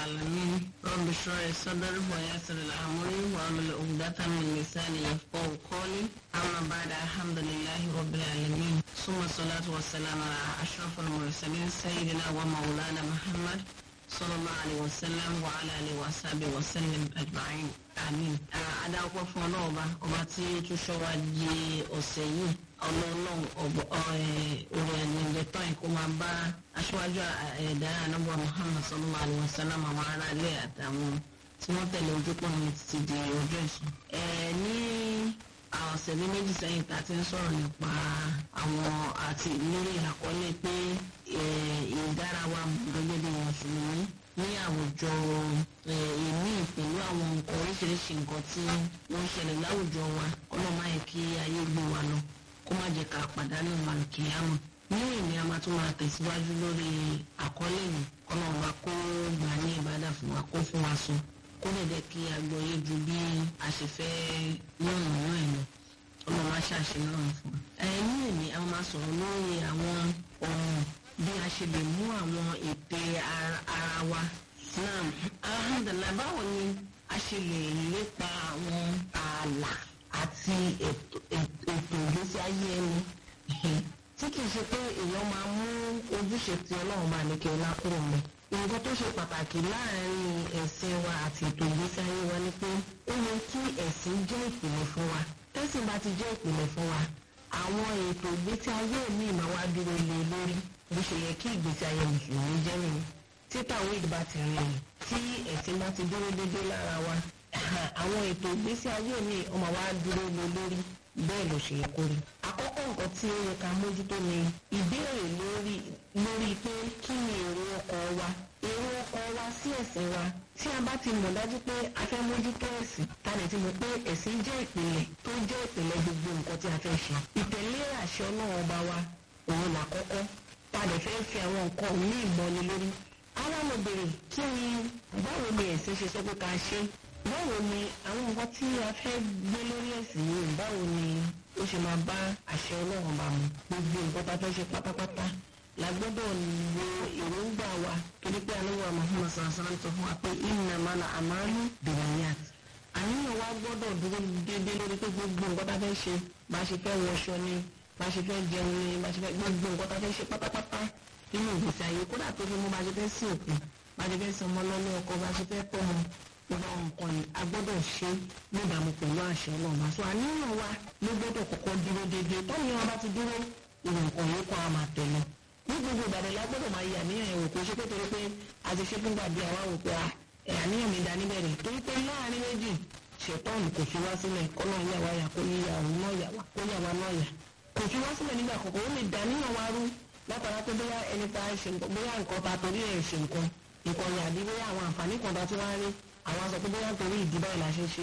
العالمين رب اشرح لي صدري ويسر لي امري واعمل عقدة من لساني يفقهوا قولي اما بعد الحمد لله رب العالمين ثم الصلاة والسلام على اشرف المرسلين سيدنا ومولانا محمد صلى الله عليه وسلم وعلى اله وصحبه وسلم اجمعين àmín adáwọ́pọ̀ fún ọlọ́ọ̀ba ọba tí tún ṣọ́wa di ọ̀sẹ̀ yìí ọlọ́ọ̀lọ́ọ̀ orí ẹ̀yìnlẹ̀ tán ẹ̀ kó máa bá aṣáájú ẹ̀dá anábọ̀ muhammad sallallahu alayhi wa sallam àwọn ará ilé àtàwọn tí wọ́n tẹ̀lé ojúpọ̀ ní títí di ọjọ́ ìsìn. ní ọ̀sẹ̀ bí méjì sẹ́yìn tá a ti ń sọ̀rọ̀ nípa àwọn àti lórí àkọlé pé ìdárawa gẹ́gẹ́ bí mùsùlùmí ní àwùjọ ìní pẹ̀lú àwọn nǹkan oríṣiríṣi nǹkan tí wọ́n ń ṣẹlẹ̀ láwùjọ wa kọ́nà máa yẹ kí ayé gbé wa lọ kó má jẹ́ ká pàdánù màlùkìyàmù. ní ìní a máa tún máa tẹ̀síwájú lórí àkọlé yìí kọ́nà wa kó gbà ní ìbádà fún wa kó fún wa sọ kó lè jẹ́ kí agbóyè ju bí a ṣe fẹ́ yọ̀nà náà lọ ọmọ máa ṣàṣeyọrùn fún wa. ní ìní a máa sọ̀rọ̀ lórí àwọn ọ̀ràn bí a ṣe lè mú àwọn ète ara wa náà alhamdulilayi báwo ni a ṣe lè lépa àwọn ààlà àti ètò ìgbésí ayé ẹni tí kìí ṣe pé èèyàn máa mú ojúṣe tí ọlọ́run máa ní kí ọlá kúrò mọ́ nǹkan tó ṣe pàtàkì láàrin ẹ̀sìn wa àti ètò ìgbésí ayé wa ni pé ó yẹ kí ẹ̀sìn jẹ́ ìpìlẹ̀ fún wa tẹ́sìn bá ti jẹ́ ìpìlẹ̀ fún wa àwọn ètò ìgbésí ayé mi máa wá dúró lé lórí bó ṣe yẹ kí ìgbésí ayé mùsùlùmí jẹ́ nìyí tí tàwọn ìdìbò ti rìn tí ẹ̀sìn bá ti dúró dédé lára wa àwọn ètò ìgbésí ayé mi ọmọ wa dúró lé lórí bẹ́ẹ̀ ló ṣe yẹ kó rí. àkọ́kọ́ nǹkan tí ó yẹ ká mójútó ni ìbéèrè lórí lórí pé kí ni èrò ọkọ̀ wa èrò ọkọ̀ wa sí ẹ̀sìn wa tí a bá ti mọ̀ dájú pé a fẹ́ mójútó ẹ̀sìn ta lè ti mọ̀ pé ẹ̀sìn jẹ́ ìpìlẹ̀ tó jẹ́ ìpìlẹ̀ gbogbo nǹkan tí a fẹ́ ṣe ìtẹ̀lé àṣẹ ọlọ́run ọba wa òun làkọ́kọ́ ta lè fẹ́ fi àwọn nǹkan míì mọ́ni lórí ara mo bèrè kí ni báwo ni ẹ̀sìn ṣe sọ pé ká ṣe báwo ni àwọn nǹkan tí a fẹ́ gbé lórí ẹ̀sìn yìí báwo ni ó ṣe máa bá àṣẹ ọlọ́run bá mu gbogbo nǹkan tá a fẹ́ ṣe pátápátá la gbọ́dọ̀ lo èròǹgbà wa torí pé aláwọ̀ Muhammad sàlásàlá sọ fún wa pé innamal a'malu binniyat àníyàn wa gbọ́dọ̀ dúró déédéé lórí pé gbogbo nǹkan tá a fẹ́ ṣe bá a ṣe fẹ́ wọṣọ ni bá a ṣe fẹ́ jẹun ni bá a ṣe fẹ́ gbogbo nǹkan tá a fẹ́ ṣe pátápátá nínú ìgbésí ayé kódà tó fi mú bá a ṣe fẹ́ sí òkú bá a ṣe fẹ́ sọmọ lọ́lé ọkọ bá a ṣe fẹ́ tọ́ ọmọ gbogbo nǹkan yìí a gbọ́dọ̀ ṣe níbàámu pẹ̀lú àṣẹ ọlọ́run àṣọ àníyàn wa ló gbọ́dọ̀ kọ́kọ́ dúró déédéé tọ́ni wọn bá ti dúró ìwọ̀n nǹkan yìí kọ́ a máa tẹ̀lé ní gbogbo ìbàdàn la gbọ́dọ̀ máa yà níyàn ẹ̀wò kò ṣe pé torí pé a ti ṣe fúngbà bí àwa wò pé àníyàn mi dání bẹ̀rẹ̀ torí pé láàrin méjì ṣètọ́ọ̀nù kò fi wá sílẹ̀ kọ́nà yàwá yà kó yíyà òun náà yà wá kó yà wá náà yà kò fi wá sílẹ̀ nígbà kọ̀ọ̀kan ó lè dàníyàn wá rú látara pé bóyá ẹni tá a ṣe nǹkan bóyá nǹkan ta torí ẹ̀ ṣe nǹkan nǹkan yà bí bóyá àwọn àǹfààní kan ta tí wọ́n á rí àwọn sọ pé bóyá torí ìdí báyìí la ṣe ṣe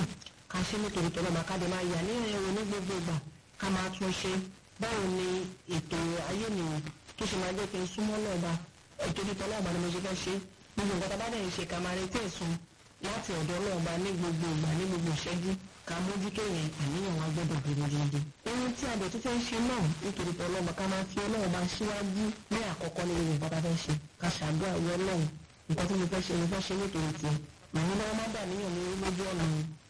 ká ṣe nítorí tọ́lọ́ máa ká dé máa yà níyàn ẹ̀rọ ní gbogbo ìgbà ká máa tún ṣe báwo ni ètò ayé nìyẹn tó ṣe máa jẹ́ kí n súnmọ́ náà bá ètò ìtọ́lọ́ ọ̀bà ni mo ṣe fẹ́ ṣe gbogbo nǹkan tá a bá dẹ̀ ń ṣe ká máa retí ẹ̀sùn láti ọ̀dọ̀ náà bá ní gbogbo ìgbà ní gbogbo ìṣẹ́jú ká mójútó yẹn àníyàn wa gbọ́dọ̀ dúró déédéé. ohun tí a dẹ̀ tún fẹ́ ṣe náà nítorí pé ọlọ́mọ ká máa fi ọlọ́run bá síwájú ní àkọ́kọ́ ní gbogbo nǹkan tá a fẹ́ ṣe ká ṣàdúrà wọ ọlọ́run nǹkan tí mo fẹ́ ṣe mo fẹ́ ṣe nítorí tiẹ̀ màá ní lọ́wọ́ má dà níyàn ní lójú ọ̀nà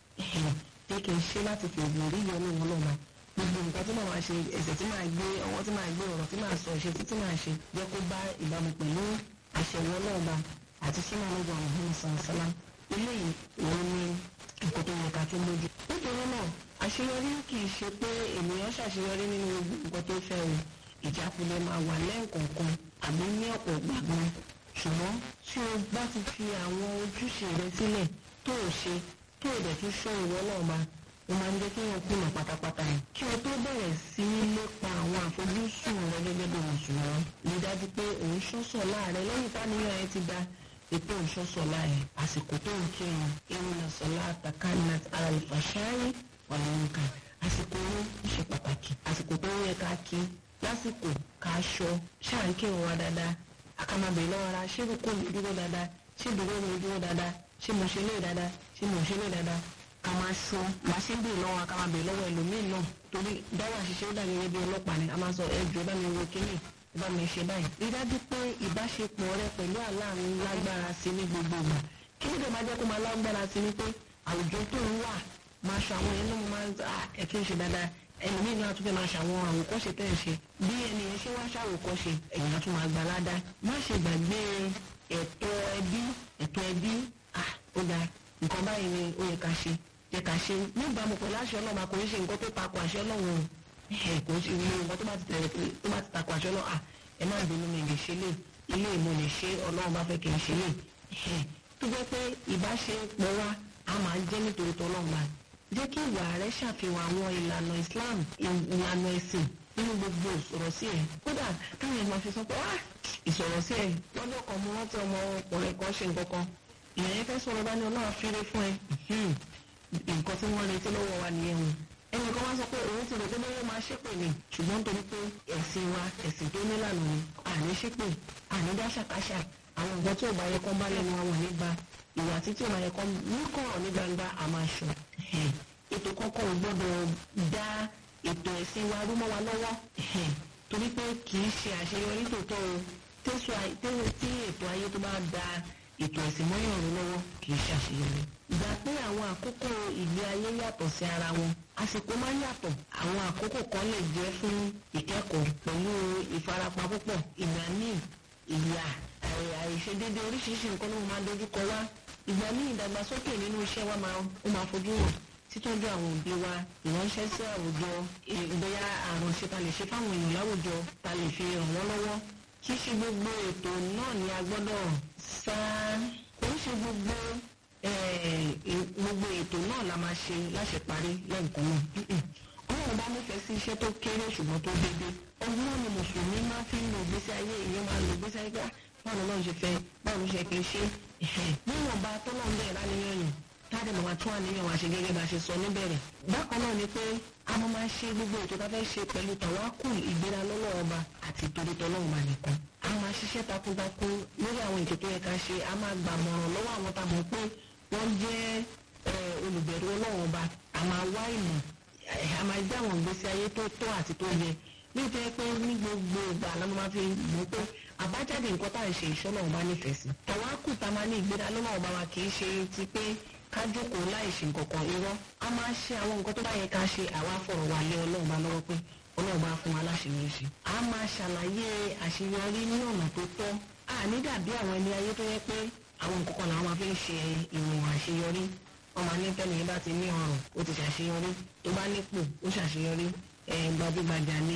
pé kì í ṣe láti fi ògùn rí yọ ní wọn náà gbogbo nǹkan tí màá ṣe ẹsẹ̀ tí màá gbé ọwọ́ tí màá gbé ọ̀rọ̀ tí màá sọ ìṣe tí màá ṣe jẹ́ kó bá ìbámu pẹ̀lú àṣẹwọ́ náà bá àti sínú àlejò àwọn ọ̀hún sàǹsálà eléyìí òun ni nǹkan tó yẹ ká tó mójú. nítorí náà àṣeyọrí kì í ṣe pé ènìyàn ṣàṣeyọrí nínú nǹkan tó fẹ́ o ìjákulẹ̀ máa wà lẹ́ẹ̀kọ̀ọ̀kan àbí ní ọ̀pọ̀ gbàgbọ́n ṣùgbọ́n tí o bá ti fi àwọn ojúṣe rẹ sílẹ̀ tó o ṣe tó o dẹ̀ tún ṣọ́ ìwọ náà máa ó máa ń jẹ́ kí wọ́n kùnà pátápátá yìí. kí o tó bẹ̀rẹ̀ sí í lépa àwọn àfojúsùn rẹ gẹ́gẹ́ bí mùsùlùmí rí dájú pé òun ṣọ́sọ̀ láàrẹ lẹ́yìn táníyàn ẹ ti da ètò ìṣọ́sọ̀ láàrẹ àsìkò tó ń kírun irun náà sọlá àtàkánná àlùfàṣáyé ọ̀nà nǹkan àsìkò owó ṣe pàtàkì àsìkò tó yẹ ká kí lásìkò ká ṣọ ṣáà ń kírun wa dáadáa àkàmàbẹ̀ lọ́wọ́ ara ṣé kò mi dúró dáadáa ṣé dúró mi dúró dáadáa ṣé mo ṣe lé dáadáa ṣé mo ṣe lé dáadáa ká máa ṣọ bá ṣe ń bèèrè lọ́wọ́ ká máa bèèrè lọ́wọ́ ẹlòmíín náà torí dáwọ́ àṣìṣe ó dà gẹ́gẹ́ bí ọlọ́pàá ni a máa sọ ẹjọ́ bá mi wo kínní bá mi ṣe báyìí rí dájú pé ìbáṣepọ̀ rẹ pẹ̀lú aláàánú lágbára sí ní gbogbo ìgbà kí ló dé máa jẹ́ kó máa lágbára sí ni pé àwùjọ tó ń wà máa ṣe àwọn ẹni náà máa ń ẹ kí n ṣe dáadáa ẹlòmíì náà tún fẹ́ máa ṣàwọn àwòkọ́ṣe tẹ́ ẹ̀ ṣe bí ẹni yẹn ṣe wá ṣàwòkọ́ṣe ẹ̀yìn á tún máa gbà ládàá má ṣe gbàgbé ẹ̀tọ́ ẹbí ẹ̀tọ́ ẹbí ah ó dáa nǹkan báyìí ni ó yẹ ká ṣe yẹ ká ṣe níbàámu pẹ̀lú àṣẹ ọlọ́run kò ń ṣe nǹkan tó takò àṣẹ ọlọ́run ẹ̀ kò ń ṣe ilé nǹkan tó bá ti tẹ̀lé tó bá ti takò àṣẹ ọlọ́run ah ẹ má bínú mi lè ṣe lè ilé ìmọ̀ lè ṣe ọlọ́run bá fẹ́ kí n ṣe lè tó jẹ́ pé ìbáṣepọ̀ wa a máa jẹ́ nítorí tọ́lọ́run bá jẹ́ kí ìwà rẹ ṣàfihàn àwọn ìlànà Islam ìlànà ẹ̀sìn nínú gbogbo ìsọ̀rọ̀ sí ẹ̀ kódà táwọn ẹ̀ máa fi sọ pé ah ìsọ̀rọ̀ sí ẹ̀ lọ́dọ̀ kan mo rántí ọmọ ọkùnrin kan ṣe nǹkan kan ìyẹn yẹn fẹ́ sọ̀rọ̀ bá ní ọlọ́run fẹ́rẹ́ fún ẹ nǹkan tí wọ́n retí lọ́wọ́ wa nìyẹn o ẹnì kan wá sọ pé òun ti rò pé bóyá máa ṣépè ni ṣùgbọ́n nítorí pé ẹ̀sìn wa ẹ̀sìn tó nílànà ni àní ṣépè àní dáṣàkáṣà àwọn nǹkan tí ò bá yẹ kán bá lẹ́nu àwọn nígbà ìwà tí tí ò bá yẹ kán ní kọ̀rọ̀ ní gbangba a máa ṣọ ètò kọ́kọ́ ò gbọ́dọ̀ dá ètò ẹ̀sìn wa rú mọ́ wa lọ́wọ́ torí pé kì í ṣe àṣeyọrí tòótọ́ o tí ètò ayé tó bá da ètò ẹ̀sìn mọ́yàn rú lọ́wọ́ kì í ṣe àṣeyọrí. gbà pé àwọn àkókò ìgbé ayé yàtọ̀ sí ara wọn àsìkò máa ń yàtọ̀ àwọn àkókò kan lè jẹ́ fún ìkẹ́kọ̀ọ́ pẹ̀lú ìfarapa púpọ̀ ìgbà míì ìyà àìṣedéédé oríṣiríṣi nǹkan ló máa dojú kọ wá ìgbà míì ìdàgbàsókè nínú iṣẹ́ wa máa ó máa fojú hàn títọ́jú àwọn òbí wa ìránṣẹ́ sí àwùjọ ìgbéyà àrùnṣe ta lè ṣe fáwọn èèyàn láwùjọ ta lè fi ràn wọ́n lọ́wọ́ kì í ṣe gbogbo ètò náà ni a gbọ́dọ̀ sá kò ń ṣe gbogbo gbogbo ètò náà la máa ṣe láṣẹ parí lẹ́ǹkan náà ọlọ́run bá nífẹ̀ẹ́ sí iṣẹ́ tó kéré ṣùgbọ́n tó dédé ọdún náà ni mùsùlùmí máa fi ń lo ìgbésí ayé èèyàn máa lo ìgbésí ayé gbá báwo ló ń ṣe fẹ́ báwo ló ṣe kì í ṣe níwọ̀nba tó náà ń bẹ̀rẹ̀ láníyàn yìí táàdì màmá tún àníyàn wá ṣe gẹ́gẹ́ bá ṣe sọ níbẹ̀rẹ̀ bákan náà ni pé a máa máa ṣe gbogbo ètò tá a fẹ́ ṣe pẹ̀lú tàwákùn ìgbéra lọ́wọ́ ọba àti ìtòrí tọ́lọ́run máa nìkan a máa ṣiṣẹ́ takuntakun lórí àwọn ètò tó yẹ ká ṣe a máa gbàmọ̀ràn lọ́wọ́ àwọn tá a mọ̀ pé wọ́n jẹ́ olùbẹ̀rù ọlọ́run ọba a máa wá ìmọ̀ a máa gbé àwọn ìgbésí ayé tó tọ́ àti tó yẹ nítorí pé ní gbogbo ìgbà la máa fi mọ̀ pé àbájáde nǹkan tá à ń ṣe ìṣọ́nà ọba nífẹ̀ẹ́ sí tàwákùn tá a máa ní ìgbéra lọ́wọ́ ọba wa kì í ṣe ti pé ká jókòó láì ṣe nǹkan kan irọ́ a máa ṣe àwọn nǹkan tó bá yẹ ká ṣe àwa fọ̀rọ̀ wà lé ọlọ́run bá lọ́wọ́ pé ọlọ́run bá fún wa láṣeyọrí ṣe. a máa ṣàlàyé àṣeyọrí ní ọ̀nà tó tọ́ a ní dàbí àwọn ẹni ayé tó yẹ pé àwọn nǹkan kan làwọn máa fi ń ṣe ìwọ̀n àṣeyọrí wọ́n máa ní tẹ́lẹ̀ yẹn bá ti ní ọrùn ó ti ṣàṣeyọrí tó bá nípò ó ṣàṣeyọrí gbajúgbajà ni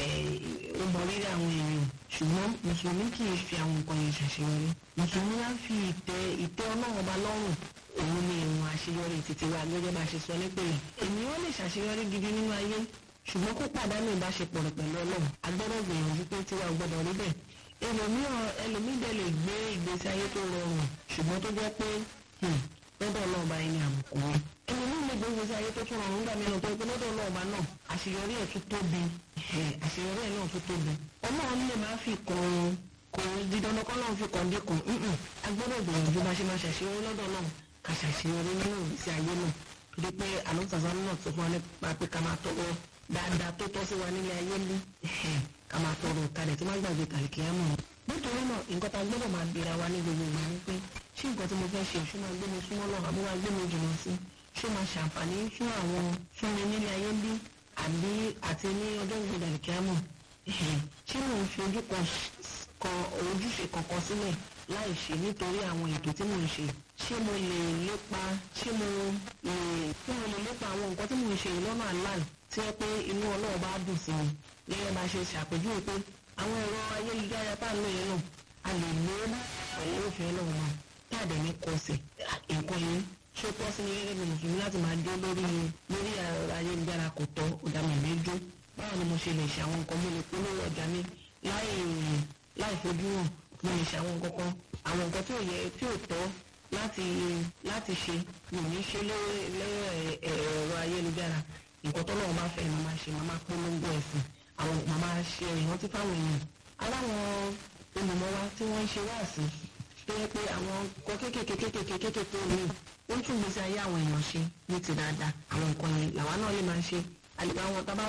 ó mọ rírì àwọn èèyàn ṣùgbọ́n mùsùlùmí kì í fi àwọn nǹkan yẹn ṣàṣeyọrí mùsùlùmí á fi ìtẹ́ ìtẹ́ ọlọ́run ọba lọ́rùn òun ni ìwọ̀n àṣeyọrí títí wa gẹ́gẹ́ bá ṣe sọ nípìnlẹ̀ ènìyàn lè ṣàṣeyọrí gidi nínú ayé ṣùgbọ́n kó pàdánù ìbáṣepọ̀ rẹ̀ pẹ̀lú ọlọ́run agbọ́dọ̀ gbìyànjú pé tiwa ò gbọ́dọ̀ rí bẹ́ẹ̀ ẹlòmíràn ẹlòmídẹ lè gbé ìgbésí ayé tó rọrùn ṣùgbọ́n tó jẹ́ pé lọ́dọ̀ ọlọ́ọ̀ba ẹni àbùkù wọn ẹlòmíràn lè gbé ìgbésí ayé tó tún rọrùn nígbà mìíràn tó pé lọ́dọ̀ ọlọ́ọ̀ba náà àṣeyọrí ẹ̀ tún tóbi àṣeyọrí ẹ̀ náà tún tóbi ọlọ́run lè má fi kàn kò di dandan kọ́ náà fi kàn dé kàn agbọ́dọ̀ gbìyànjú bá ṣe máa ṣàṣeyọrí lọ́dọ̀ náà ká ṣàṣeyọrí nínú ìgbésí ayé náà torí pé àlọ́sàsán náà sọ fún wa nípa pé ká máa tọrọ dáadáa tó tọ́ sí wa nílé ayé ní ká máa tọrọ kalẹ̀ tí wọ́n gbàgbé kàlìkì á mọ̀ nítorí náà nǹkan tá a gbọ́dọ̀ máa bèèrè wa ní gbogbo ìgbà ni pé ṣé nǹkan tí mo fẹ́ ṣe ṣó máa gbé mi súnmọ́ lọ àbí máa gbé mi jùlọ sí ṣó máa ṣàǹfààní fún àwọn fún mi nílé ayé bí àbí àti ní ọjọ́ ìgbéga kàlìkì á mọ̀ ṣé mò ń fi ojú kan ojúṣe kankan sílẹ̀ láì ṣe nítorí àwọn ètò tí mò ń ṣe ṣé mo lè lépa ṣé mo lè ṣé mo lè lépa àwọn nǹkan tí mò ń ṣe lọ́nà àláì tí wọ́n pé inú ọlọ́run bá dùn sí mi gẹ́gẹ́ bá ṣe ṣàpèjúwe pé àwọn ẹ̀rọ ayélujára tá à ń lò yẹn náà a lè lò ó pẹ̀lú òfin ọlọ́run náà tá a dẹ̀ ní kọsẹ̀ nǹkan yẹn ṣó tọ́ sí mi gẹ́gẹ́ bí mùsùlùmí láti máa dé lórí lórí ẹ̀rọ ayélujára kò tọ́ ọ̀dàmọ̀ ìmẹ́jọ báwo ni mo ṣe lè ṣe àwọn nǹkan mo lè polówó ọjà mi láì láì fojú hàn mo lè ṣe àwọn nǹkan kan àwọn nǹkan tí ò yẹ tí ò tọ́ láti láti ṣe mi ò ní ṣe lẹ́rọ ẹ̀rọ ayélujára nǹkan tó lọ́wọ́ máa fẹ́ ni màá ṣe màá polongo ẹ̀sìn àwọn màá ṣe ìrántí fáwọn èèyàn aláwọn olùmọ̀wá tí wọ́n ń ṣe wáàsí tó yẹ pé àwọn nǹkan kéékèèké kéékèèké kéékèèké mi ó ń tún gbèsè ayé àwọn èèyàn ṣe ní ti dáadáa àwọn nǹkan yẹn làwa náà lè máa ṣe àlùbá wọn tá bá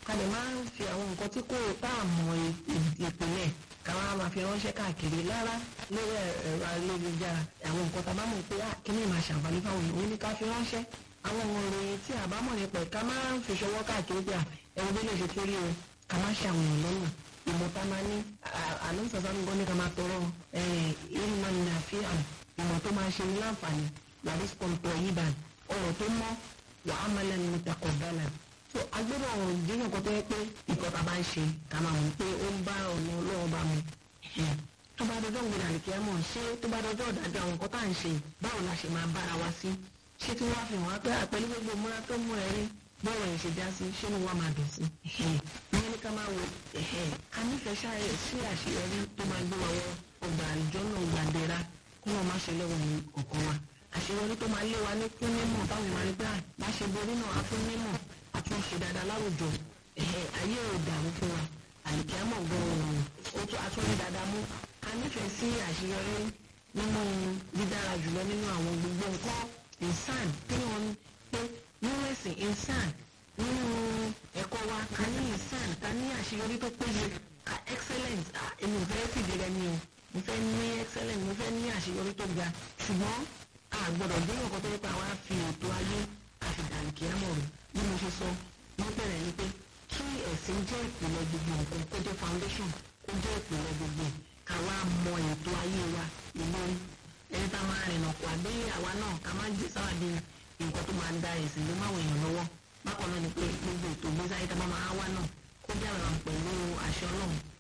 ká lè máa ń fi àwọn nǹkan tí kò tá à mọ ìpínlẹ̀ ká wá máa fi ránṣẹ́ káàkiri lára lórí ẹ̀rọ ayélujára àwọn nǹkan tá a bá mọ̀ pé kíní máa ṣàǹfààní fáwọn èèyàn ó ní ká fi ránṣẹ́ àwọn ìròyìn tí a bá mọ̀ nípa ẹ̀ ká máa ń fi ṣọwọ́ káàkiri pé ẹ̀rọ bí lè ṣe tó rí o ká má ṣe àwọn èèyàn lọ́nà ìmọ̀ta máa ní àlùsàsà ń gbọ́ ní ká máa tọrọ ìmọ̀ ní àfihàn ìmọ̀ tó máa ṣe ní láǹfààní làdís kọ̀ǹtọ̀ yìí bá ọ̀rọ̀ tó mọ́ wàá mọ́lẹ̀ ní takọ̀ bẹ́lẹ̀ so agbẹ́rẹ́ ọ̀rọ̀ ìdíyàn kan tó yẹ pé ìkọ́ta bá ń ṣe ká máa mọ̀ pé ó ń bá ọ̀nà ọlọ́run bá mu tó bá dọjọ́ ìgbìnà àlìkẹ́ mọ̀ ṣé tó bá dọjọ́ ìdájọ́ àwọn nǹkan tá à ń ṣe báwo la ṣe máa bára wa sí ṣé tí wọ́n á fi hàn wá pé àpẹẹrẹ gbogbo múra tó mú ẹrí bọ́ọ̀rọ̀ yẹn ṣe já sí ṣé ni wọ́n máa dùn sí. ìyẹn ní ká máa wo a nífẹ̀ẹ́ ṣáàyè sí àṣeyọrí tó máa gbé wa wọ ọgbà àlùjọ náà gbàdéra kó wọn má ṣe lọ́wọ́ ní ọ̀kan wa. àṣeyọrí tó máa lé wa ní fún mímọ̀ báwọn máa rí pé bá ṣe borí náà a fún mímọ̀ a tún ṣe dáadáa láwùjọ ayé ò dàrú fún wa àlìkẹ́ mọ̀ gan-an ó tún atúndí dáadáa mú a nífẹ̀ẹ́ sí àṣeyọrí nínú dídára jùlọ nínú àwọn gbogbo nǹkan ìsàn tí wọ́n pé nínú ẹ̀sìn ìsàn nínú ẹ̀kọ́ wa ká ní ìsàn ká ní àṣeyọrí tó péye ká excellent èmi ò fẹ́ fìdí rẹ ni o mo fẹ́ ní excellent mo fẹ́ ní àṣeyọrí tó ga ṣùgbọ́n a gbọ́dọ̀ gbé nǹkan tó yẹ pé àwa fi ètò ayé àfìdàlì kìí àmọ̀ rẹ̀ bí mo ṣe sọ ní bẹ̀rẹ̀ ni pé kí ẹ̀sìn jẹ́ ìpìlẹ̀ gbogbo nǹkan kó jẹ́ foundation kó jẹ́ ìpìlẹ̀ gbogbo ká wá mọ ètò ayé wa ìlórí ẹni tá a máa rìnà kó àbí àwa náà ká má gbé sáwàdí nǹkan tó máa ń da ẹ̀sìn ló máa wèèyàn lọ́wọ́ bákan náà ni pé gbogbo ètò ìgbésí ayé tá a máa máa wá náà kó jẹ́ àwọn pẹ̀lú àṣẹ ọlọ́run